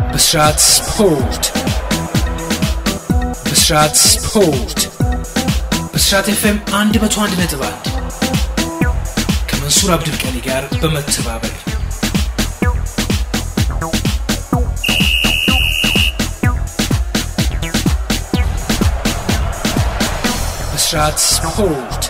ብስራት ስፖርት ብስራት ስፖርት ብስራት ኤፍኤም 101 ነጥብ 1 ከመንሱር አብዱልቀኒ ጋር በመተባበር ብስራት ስፖርት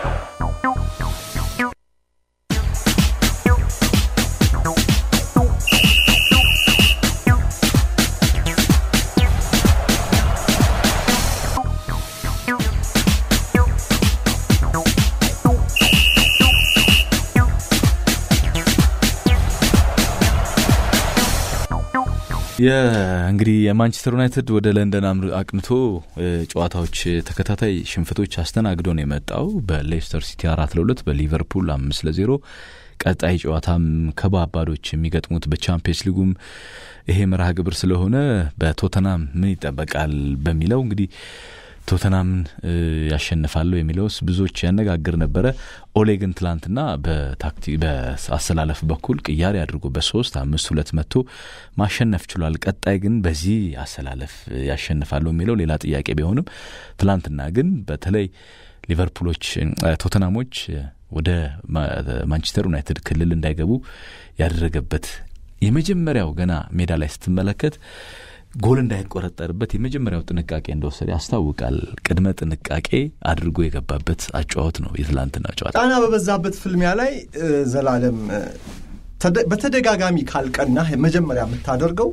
እንግዲህ የማንቸስተር ዩናይትድ ወደ ለንደን አቅንቶ ጨዋታዎች ተከታታይ ሽንፈቶች አስተናግዶ ነው የመጣው። በሌስተር ሲቲ አራት ለሁለት በሊቨርፑል አምስት ለዜሮ ቀጣይ ጨዋታም ከባባዶች የሚገጥሙት በቻምፒየንስ ሊጉም ይሄ መርሃ ግብር ስለሆነ በቶተናም ምን ይጠበቃል በሚለው እንግዲህ ቶተናምን ያሸንፋለሁ የሚለውስ ብዙዎች ያነጋግር ነበረ። ኦሌ ግን ትላንትና በአሰላለፍ በኩል ቅያሬ አድርጎ በሶስት አምስት ሁለት መቶ ማሸነፍ ችሏል። ቀጣይ ግን በዚህ አሰላለፍ ያሸንፋለሁ የሚለው ሌላ ጥያቄ ቢሆንም ትላንትና ግን በተለይ ሊቨርፑሎች ቶተናሞች ወደ ማንቸስተር ዩናይትድ ክልል እንዳይገቡ ያደረገበት የመጀመሪያው ገና ሜዳ ላይ ስትመለከት ጎል እንዳይቆረጠርበት የመጀመሪያው ጥንቃቄ እንደወሰደ ያስታውቃል። ቅድመ ጥንቃቄ አድርጎ የገባበት አጨዋወት ነው የትላንትና ጨዋታ። ጫና በበዛበት ፍልሚያ ላይ ዘላለም በተደጋጋሚ ካልቀናህ መጀመሪያ የምታደርገው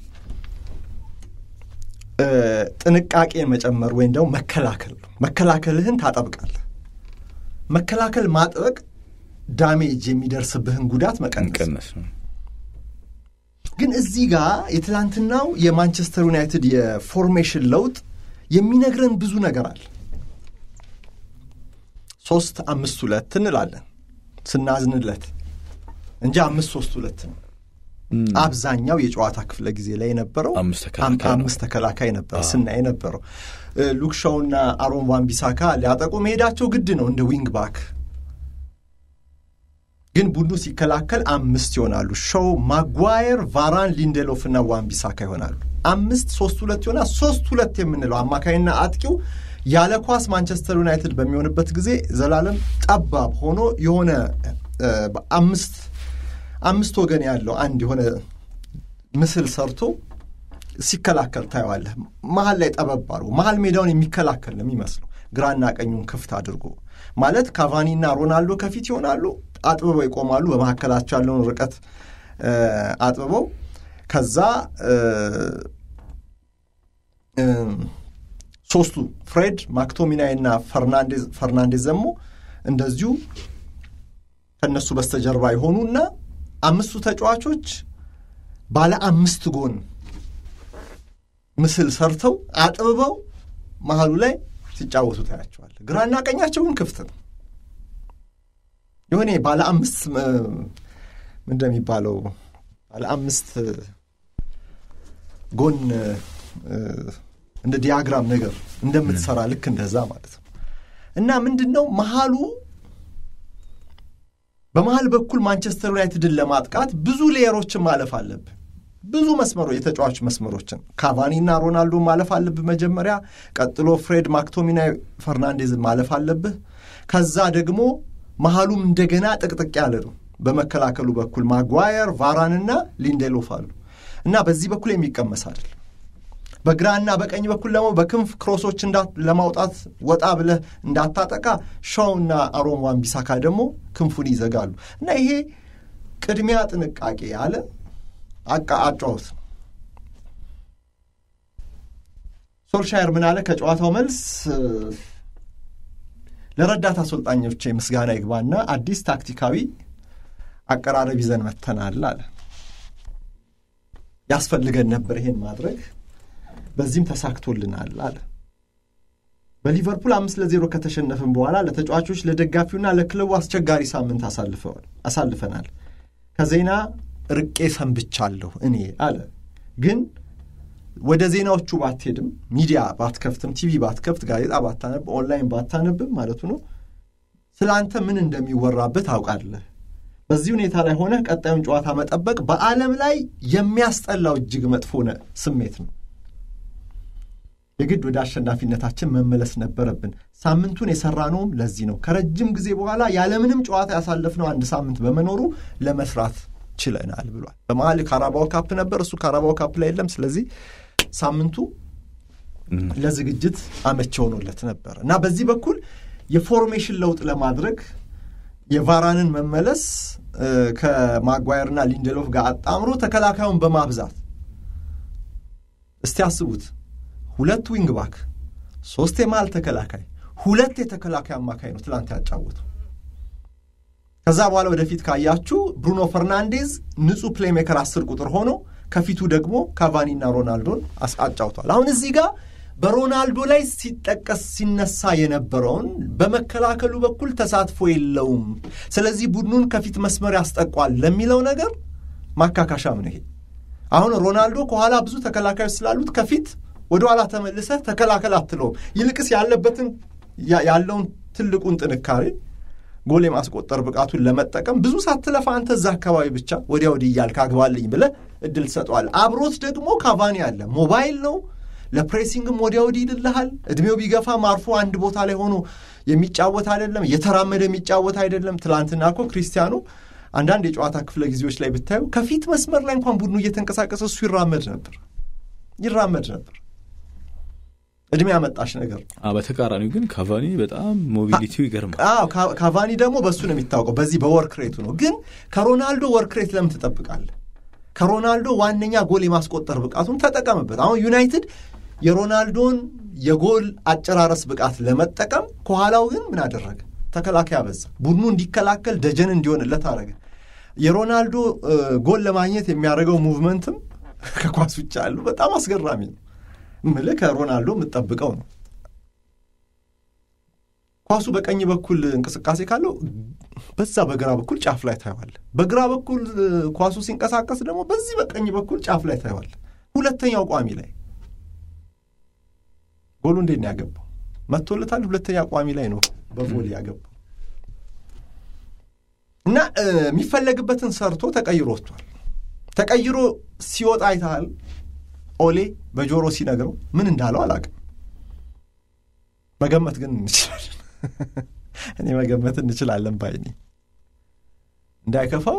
ጥንቃቄ መጨመር ወይም ደግሞ መከላከል ነው። መከላከልህን ታጠብቃለህ። መከላከል ማጥበቅ ዳሜጅ የሚደርስብህን ጉዳት መቀነስ ነው። ግን እዚህ ጋር የትላንትናው የማንቸስተር ዩናይትድ የፎርሜሽን ለውጥ የሚነግረን ብዙ ነገር አለ። ሶስት አምስት ሁለት እንላለን ስናዝንለት እንጂ አምስት ሶስት ሁለት ነው። አብዛኛው የጨዋታ ክፍለ ጊዜ ላይ የነበረው አምስት ተከላካይ ነበር ስናይ የነበረው። ሉክሻውና አሮን ዋንቢሳካ ሊያጠቁ መሄዳቸው ግድ ነው እንደ ዊንግ ባክ ግን ቡድኑ ሲከላከል አምስት ይሆናሉ። ሾው፣ ማጓየር፣ ቫራን፣ ሊንዴሎፍ እና ዋንቢሳካ ይሆናሉ። አምስት ሶስት ሁለት ይሆናል። ሶስት ሁለት የምንለው አማካይና አጥቂው ያለ ኳስ ማንቸስተር ዩናይትድ በሚሆንበት ጊዜ ዘላለም ጠባብ ሆኖ የሆነ አምስት አምስት ወገን ያለው አንድ የሆነ ምስል ሰርቶ ሲከላከል ታየዋለህ። መሀል ላይ ጠበብ አድርጎ መሀል ሜዳውን የሚከላከል ነው የሚመስለው ግራና ቀኙን ክፍት አድርጎ ማለት ካቫኒና ሮናልዶ ከፊት ይሆናሉ አጥብበው ይቆማሉ። በመካከላቸው ያለውን ርቀት አጥብበው ከዛ ሶስቱ ፍሬድ ማክቶሚናይ እና ፈርናንዴዝ ደግሞ እንደዚሁ ከእነሱ በስተጀርባ የሆኑና አምስቱ ተጫዋቾች ባለ አምስት ጎን ምስል ሰርተው አጥብበው መሀሉ ላይ ሲጫወቱ ታያቸዋል። ግራና ቀኛቸው ግን ክፍት ነው። የሆነ ባለ አምስት እንደሚባለው ባለ አምስት ጎን እንደ ዲያግራም ነገር እንደምትሰራ ልክ እንደዛ ማለት ነው። እና ምንድን ነው መሀሉ በመሀል በኩል ማንቸስተር ዩናይትድን ለማጥቃት ብዙ ሌየሮችን ማለፍ አለብህ። ብዙ መስመሮ የተጫዋች መስመሮችን ካቫኒና ሮናልዶ ማለፍ አለብህ መጀመሪያ። ቀጥሎ ፍሬድ ማክቶሚናይ ፈርናንዴዝን ማለፍ አለብህ። ከዛ ደግሞ መሀሉም እንደገና ጥቅጥቅ ያለ ነው። በመከላከሉ በኩል ማጓየር፣ ቫራንና ሊንዴሎፍ አሉ እና በዚህ በኩል የሚቀመስ አይደል። በግራና በቀኝ በኩል ደግሞ በክንፍ ክሮሶች ለማውጣት ወጣ ብለህ እንዳታጠቃ ሻውና አሮን ዋንቢሳካ ደግሞ ክንፉን ይዘጋሉ እና ይሄ ቅድሚያ ጥንቃቄ ያለ አጫወት ነው። ሶልሻየር ምን አለ ከጨዋታው መልስ ለረዳት አሰልጣኞች ምስጋና ይግባና አዲስ ታክቲካዊ አቀራረብ ይዘን መተናል አለ። ያስፈልገን ነበር ይሄን ማድረግ፣ በዚህም ተሳክቶልናል አለ። በሊቨርፑል አምስት ለዜሮ ከተሸነፍን በኋላ ለተጫዋቾች ለደጋፊውና ለክለቡ አስቸጋሪ ሳምንት አሳልፈናል። ከዜና ርቄ ሰንብቻለሁ እኔ አለ። ግን ወደ ዜናዎቹ ባትሄድም ሚዲያ ባትከፍትም ቲቪ ባትከፍት ጋዜጣ ባታነብ ኦንላይን ባታነብም ማለቱ ነው ስለ አንተ ምን እንደሚወራበት አውቃለህ። በዚህ ሁኔታ ላይ ሆነ ቀጣዩን ጨዋታ መጠበቅ በዓለም ላይ የሚያስጠላው እጅግ መጥፎ ስሜት ነው። የግድ ወደ አሸናፊነታችን መመለስ ነበረብን። ሳምንቱን የሰራነውም ለዚህ ነው። ከረጅም ጊዜ በኋላ ያለምንም ጨዋታ ያሳለፍነው አንድ ሳምንት በመኖሩ ለመስራት ችለናል ብሏል። በመሀል ካራባው ካፕ ነበር፣ እሱ ካራባው ካፕ ላይ የለም። ስለዚህ ሳምንቱ ለዝግጅት አመቺ ሆኖለት ነበር እና በዚህ በኩል የፎርሜሽን ለውጥ ለማድረግ የቫራንን መመለስ ከማጓየርና ሊንደሎፍ ጋር አጣምሮ ተከላካዩን በማብዛት እስቲ አስቡት። ሁለት ዊንግ ባክ፣ ሶስት የመሃል ተከላካይ፣ ሁለት የተከላካይ አማካይ ነው ትላንት ያጫወቱ። ከዛ በኋላ ወደፊት ካያችሁ ብሩኖ ፈርናንዴዝ ንጹህ ፕሌሜከር አስር ቁጥር ሆኖ ከፊቱ ደግሞ ካቫኒና ሮናልዶን አጫውቷል። አሁን እዚህ ጋር በሮናልዶ ላይ ሲጠቀስ ሲነሳ የነበረውን በመከላከሉ በኩል ተሳትፎ የለውም፣ ስለዚህ ቡድኑን ከፊት መስመር ያስጠቋል ለሚለው ነገር ማካካሻም ነው ይሄ። አሁን ሮናልዶ ከኋላ ብዙ ተከላካዮች ስላሉት ከፊት ወደ ኋላ ተመልሰህ ተከላከል አትለውም። ይልቅስ ያለበትን ያለውን ትልቁን ጥንካሬ ጎል የማስቆጠር ብቃቱን ለመጠቀም ብዙ ሳትለፋ አንተ እዛ አካባቢ ብቻ ወዲያ ወዲህ እያልክ አግባልኝ ብለህ እድል ትሰጠዋል። አብሮት ደግሞ ካቫኒ አለ። ሞባይል ነው ለፕሬሲንግም ወዲያ ወዲህ ይልልሃል። እድሜው ቢገፋም አርፎ አንድ ቦታ ላይ ሆኖ የሚጫወት አይደለም፣ እየተራመደ የሚጫወት አይደለም። ትላንትና እኮ ክሪስቲያኑ አንዳንድ የጨዋታ ክፍለ ጊዜዎች ላይ ብታዩ ከፊት መስመር ላይ እንኳን ቡድኑ እየተንቀሳቀሰ እሱ ይራመድ ነበር ይራመድ ነበር። እድሜ ያመጣሽ ነገር በተቃራኒው ግን ካቫኒ በጣም ሞቢሊቲው ይገርማል። ካቫኒ ደግሞ በእሱ ነው የሚታወቀው፣ በዚህ በወርክ ሬቱ ነው። ግን ከሮናልዶ ወርክ ሬት ለምን ትጠብቃለህ? ከሮናልዶ ዋነኛ ጎል የማስቆጠር ብቃቱን ተጠቀምበት። አሁን ዩናይትድ የሮናልዶን የጎል አጨራረስ ብቃት ለመጠቀም ከኋላው ግን ምን አደረገ? ተከላካይ አበዛ። ቡድኑ እንዲከላከል ደጀን እንዲሆንለት አደረገ። የሮናልዶ ጎል ለማግኘት የሚያደርገው ሙቭመንትም ከኳስ ውጭ ያሉ በጣም አስገራሚ ነው። ምልህ ከሮናልዶ የምጠብቀው ነው። ኳሱ በቀኝ በኩል እንቅስቃሴ ካለው በዛ በግራ በኩል ጫፍ ላይ ታየዋል። በግራ በኩል ኳሱ ሲንቀሳቀስ ደግሞ በዚህ በቀኝ በኩል ጫፍ ላይ ታየዋል። ሁለተኛው ቋሚ ላይ ጎሉ እንዴት ነው ያገባው? መቶለታል። ሁለተኛ ቋሚ ላይ ነው በቮሊ ያገባው እና የሚፈለግበትን ሰርቶ ተቀይሮ ወጥቷል። ተቀይሮ ሲወጣ አይተሃል። ኦሌ በጆሮ ሲነግረው ምን እንዳለው አላውቅም። መገመት ግን እንችላለን። እኔ መገመት እንችላለን ባይኔ እንዳይከፋው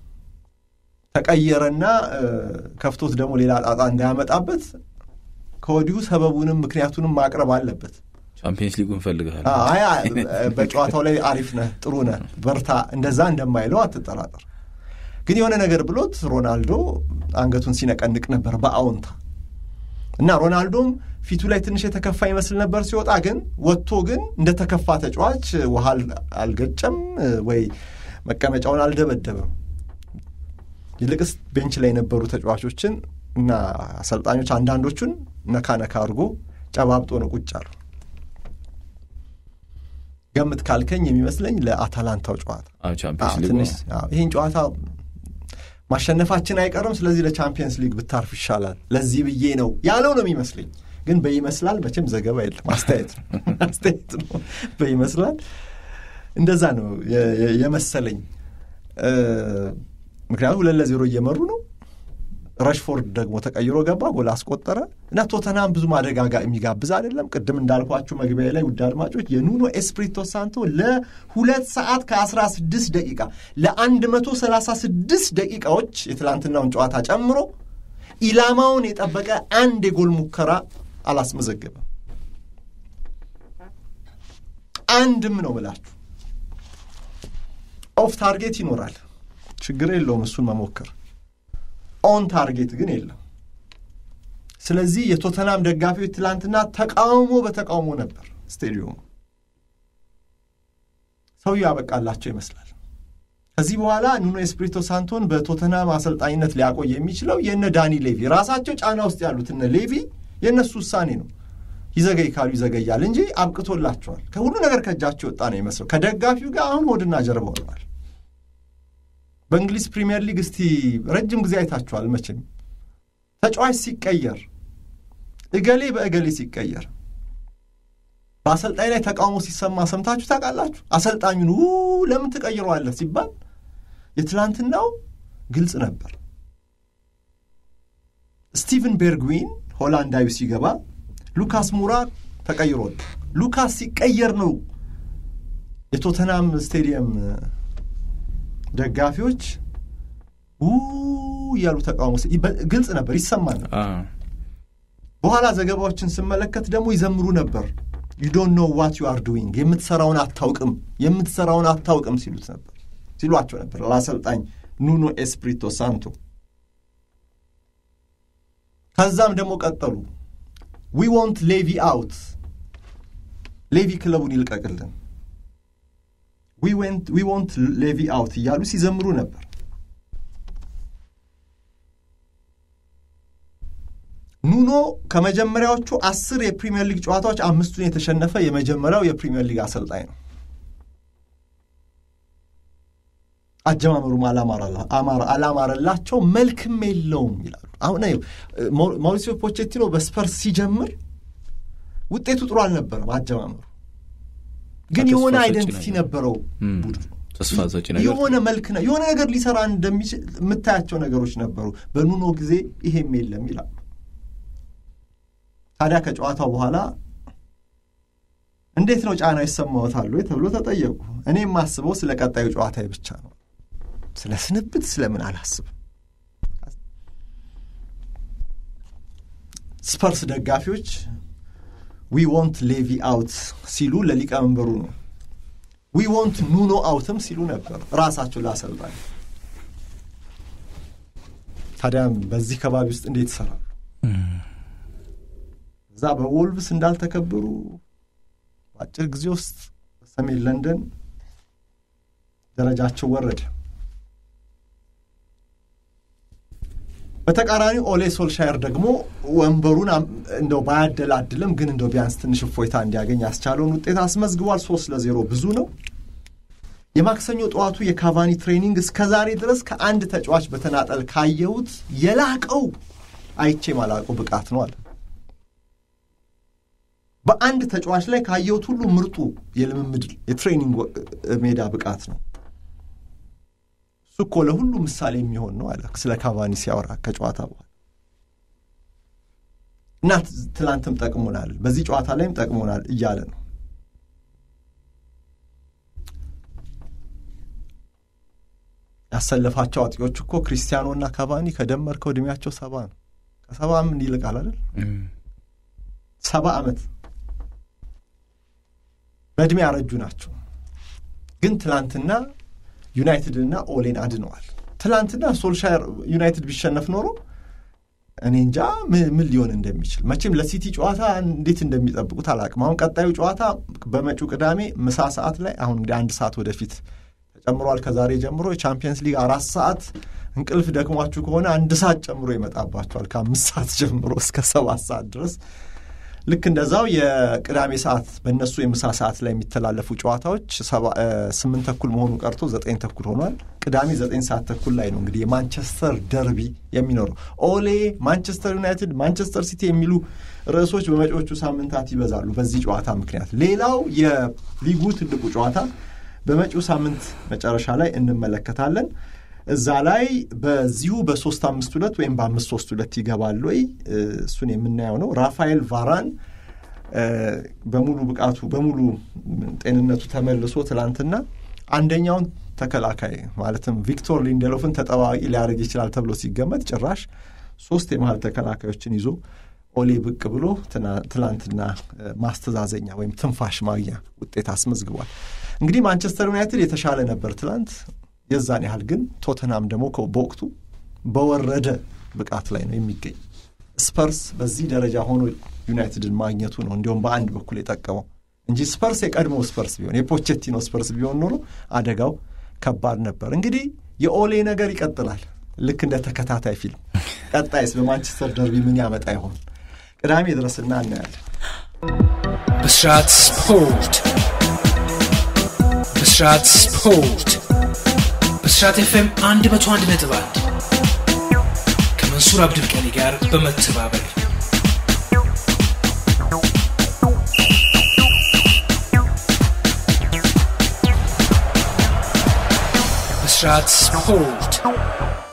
ተቀየረና ከፍቶት ደግሞ ሌላ ጣጣ እንዳያመጣበት ከወዲሁ ሰበቡንም ምክንያቱንም ማቅረብ አለበት። ቻምፒየንስ ሊጉን ፈልግሃል። በጨዋታው ላይ አሪፍ ነህ፣ ጥሩ ነህ፣ በርታ፣ እንደዛ እንደማይለው አትጠራጠር። ግን የሆነ ነገር ብሎት ሮናልዶ አንገቱን ሲነቀንቅ ነበር በአዎንታ እና ሮናልዶም ፊቱ ላይ ትንሽ የተከፋ ይመስል ነበር ሲወጣ። ግን ወጥቶ ግን እንደ ተከፋ ተጫዋች ውሃ አልገጨም ወይ መቀመጫውን አልደበደበም። ይልቅስ ቤንች ላይ የነበሩ ተጫዋቾችን እና አሰልጣኞች አንዳንዶቹን ነካ ነካ አድርጎ ጨባብጦ ነው ቁጭ አሉ። ገምት ካልከኝ የሚመስለኝ ለአታላንታው ጨዋታ ትንሽ ይህን ጨዋታ ማሸነፋችን አይቀርም፣ ስለዚህ ለቻምፒየንስ ሊግ ብታርፍ ይሻላል፣ ለዚህ ብዬ ነው ያለው ነው የሚመስለኝ። ግን በይመስላል መቼም ዘገባ የለም፣ አስተያየት ነው አስተያየት ነው። በይመስላል እንደዛ ነው የመሰለኝ። ምክንያቱም ሁለት ለዜሮ እየመሩ ነው። ረሽፎርድ ደግሞ ተቀይሮ ገባ፣ ጎል አስቆጠረ እና ቶተናም ብዙ ማደጋጋ የሚጋብዝ አይደለም። ቅድም እንዳልኳችሁ መግቢያ ላይ ውድ አድማጮች የኑኖ ኤስፕሪቶ ሳንቶ ለሁለት ሰዓት ከአስራ ስድስት ደቂቃ ለአንድ መቶ ሰላሳ ስድስት ደቂቃዎች የትላንትናውን ጨዋታ ጨምሮ ኢላማውን የጠበቀ አንድ የጎል ሙከራ አላስመዘገበም። አንድም ነው ብላችሁ ኦፍ ታርጌት ይኖራል፣ ችግር የለውም እሱን መሞከር ኦን ታርጌት ግን የለም። ስለዚህ የቶተናም ደጋፊዎች ትላንትና ተቃውሞ በተቃውሞ ነበር ስቴዲየሙ። ሰውዬው ያበቃላቸው ይመስላል። ከዚህ በኋላ ኑኖ ኤስፕሪቶ ሳንቶን በቶተናም አሰልጣኝነት ሊያቆይ የሚችለው የእነ ዳኒ ሌቪ ራሳቸው ጫና ውስጥ ያሉት እነ ሌቪ የእነሱ ውሳኔ ነው። ይዘገይ ካሉ ይዘገያል እንጂ አብቅቶላቸዋል። ከሁሉ ነገር ከእጃቸው ወጣ ነው ይመስለው። ከደጋፊው ጋር አሁን ሆድና ጀርባ ሆነዋል። በእንግሊዝ ፕሪምየር ሊግ እስቲ ረጅም ጊዜ አይታችኋል መቼም ተጫዋች ሲቀየር እገሌ በእገሌ ሲቀየር በአሰልጣኝ ላይ ተቃውሞ ሲሰማ ሰምታችሁ ታውቃላችሁ? አሰልጣኙን ው ለምን ትቀይረዋለህ ሲባል የትላንትናው ግልጽ ነበር። ስቲቨን ቤርግዊን ሆላንዳዊ ሲገባ ሉካስ ሙራ ተቀይሮ ሉካስ ሲቀየር ነው የቶተናም ስቴዲየም ደጋፊዎች ው እያሉ ተቃውሞ ግልጽ ነበር፣ ይሰማል ነበር። በኋላ ዘገባዎችን ስመለከት ደግሞ ይዘምሩ ነበር። ዩ ዶንት ኖ ዋት ዩ አር ዱዊንግ የምትሰራውን አታውቅም፣ የምትሰራውን አታውቅም ሲሉት ነበር ሲሏቸው ነበር ለአሰልጣኝ ኑኖ ኤስፕሪቶ ሳንቶ። ከዛም ደግሞ ቀጠሉ። ዊ ወንት ሌቪ አውት፣ ሌቪ ክለቡን ይልቀቅልን፣ ዊ ወንት ሌቪ አውት እያሉ ሲዘምሩ ነበር። ኑኖ ከመጀመሪያዎቹ አስር የፕሪምየር ሊግ ጨዋታዎች አምስቱን የተሸነፈ የመጀመሪያው የፕሪምየር ሊግ አሰልጣኝ ነው። አጀማመሩም አላማረላቸው፣ መልክም የለውም ይላሉ። አሁን ማውሪሲዮ ፖቼቲኖ በስፐርስ ሲጀምር ውጤቱ ጥሩ አልነበረም። አጀማመሩ ግን የሆነ አይደንቲቲ ነበረው ቡድኑ ተስፋ ሰጪ ነገር የሆነ መልክ የሆነ ነገር ሊሰራ እንደሚችል የምታያቸው ነገሮች ነበሩ። በኑኖ ጊዜ ይሄም የለም ይላሉ። ታዲያ ከጨዋታው በኋላ እንዴት ነው ጫና ይሰማዎታል ወይ ተብሎ ተጠየቁ። እኔ የማስበው ስለ ቀጣዩ ጨዋታ ብቻ ነው። ስለ ስንብት ስለምን አላስብም። ስፐርስ ደጋፊዎች ዊ ወንት ሌቪ አውት ሲሉ ለሊቀመንበሩ ነው። ዊ ወንት ኑኖ አውትም ሲሉ ነበር ራሳቸው ላሰልጣኝ። ታዲያ በዚህ ከባቢ ውስጥ እንዴት ይሰራሉ? እዛ በዎልቭስ እንዳልተከበሩ በአጭር ጊዜ ውስጥ በሰሜን ለንደን ደረጃቸው ወረደ። በተቃራኒ ኦሌ ሶልሻየር ደግሞ ወንበሩን እንደው ባያደላድልም ግን እንደው ቢያንስ ትንሽ እፎይታ እንዲያገኝ ያስቻለውን ውጤት አስመዝግቧል። ሶስት ለዜሮ ብዙ ነው። የማክሰኞ ጠዋቱ የካቫኒ ትሬኒንግ እስከ ዛሬ ድረስ ከአንድ ተጫዋች በተናጠል ካየሁት የላቀው አይቼ ማላቀው ብቃት ነው አለ። በአንድ ተጫዋች ላይ ካየሁት ሁሉ ምርጡ የልምምድ የትሬኒንግ ሜዳ ብቃት ነው። እሱ እኮ ለሁሉ ምሳሌ የሚሆን ነው አለ ስለ ካቫኒ ሲያወራ ከጨዋታ በኋላ እና ትላንትም ጠቅሞናል፣ በዚህ ጨዋታ ላይም ጠቅሞናል እያለ ነው። ያሰለፋቸው አጥቂዎች እኮ ክሪስቲያኖና ካቫኒ ከደመርከው እድሜያቸው ሰባ ነው። ከሰባ ምን ይልቃል አይደል? ሰባ ዓመት በእድሜ ያረጁ ናቸው። ግን ትላንትና ዩናይትድና ኦሌን አድነዋል። ትላንትና ሶልሻየር ዩናይትድ ቢሸነፍ ኖሮ እኔ እንጃ ምን ሊሆን እንደሚችል መቼም ለሲቲ ጨዋታ እንዴት እንደሚጠብቁት አላቅም። አሁን ቀጣዩ ጨዋታ በመጪው ቅዳሜ ምሳ ሰዓት ላይ አሁን እንግዲህ አንድ ሰዓት ወደፊት ተጨምሯል። ከዛሬ ጀምሮ የቻምፒየንስ ሊግ አራት ሰዓት እንቅልፍ ደክሟችሁ ከሆነ አንድ ሰዓት ጨምሮ ይመጣባችኋል። ከአምስት ሰዓት ጀምሮ እስከ ሰባት ሰዓት ድረስ ልክ እንደዛው የቅዳሜ ሰዓት በእነሱ የምሳ ሰዓት ላይ የሚተላለፉ ጨዋታዎች ስምንት ተኩል መሆኑ ቀርቶ ዘጠኝ ተኩል ሆኗል። ቅዳሜ ዘጠኝ ሰዓት ተኩል ላይ ነው እንግዲህ የማንቸስተር ደርቢ የሚኖረው። ኦሌ፣ ማንቸስተር ዩናይትድ፣ ማንቸስተር ሲቲ የሚሉ ርዕሶች በመጪዎቹ ሳምንታት ይበዛሉ በዚህ ጨዋታ ምክንያት። ሌላው የሊጉ ትልቁ ጨዋታ በመጪው ሳምንት መጨረሻ ላይ እንመለከታለን። እዛ ላይ በዚሁ በሶስት አምስት ሁለት ወይም በአምስት ሶስት ሁለት ይገባል ወይ እሱን የምናየው ነው። ራፋኤል ቫራን በሙሉ ብቃቱ በሙሉ ጤንነቱ ተመልሶ ትላንትና አንደኛውን ተከላካይ ማለትም ቪክቶር ሊንደሎፍን ተጠባባቂ ሊያደርግ ይችላል ተብሎ ሲገመት ጭራሽ ሶስት የመሀል ተከላካዮችን ይዞ ኦሌ ብቅ ብሎ ትላንትና ማስተዛዘኛ ወይም ትንፋሽ ማግኛ ውጤት አስመዝግቧል። እንግዲህ ማንቸስተር ዩናይትድ የተሻለ ነበር ትላንት የዛን ያህል ግን ቶተናም ደግሞ በወቅቱ በወረደ ብቃት ላይ ነው የሚገኝ። ስፐርስ በዚህ ደረጃ ሆኖ ዩናይትድን ማግኘቱ ነው እንዲሁም በአንድ በኩል የጠቀመው እንጂ ስፐርስ የቀድሞ ስፐርስ ቢሆን የፖቼቲኖ ስፐርስ ቢሆን ኖሮ አደጋው ከባድ ነበር። እንግዲህ የኦሌ ነገር ይቀጥላል፣ ልክ እንደ ተከታታይ ፊልም። ቀጣይስ በማንቸስተር ደርቢ ምን ያመጣ ይሆን? ቅዳሜ ድረስና እናያለን። ብስራት ስፖርት ብስራት ስፖርት ብስራት ኤፍኤም አንድ መቶ አንድ ነጥብ አንድ ከመንሱር አብዱልቀኒ ጋር በመተባበር ብስራት ብስራት ስፖርት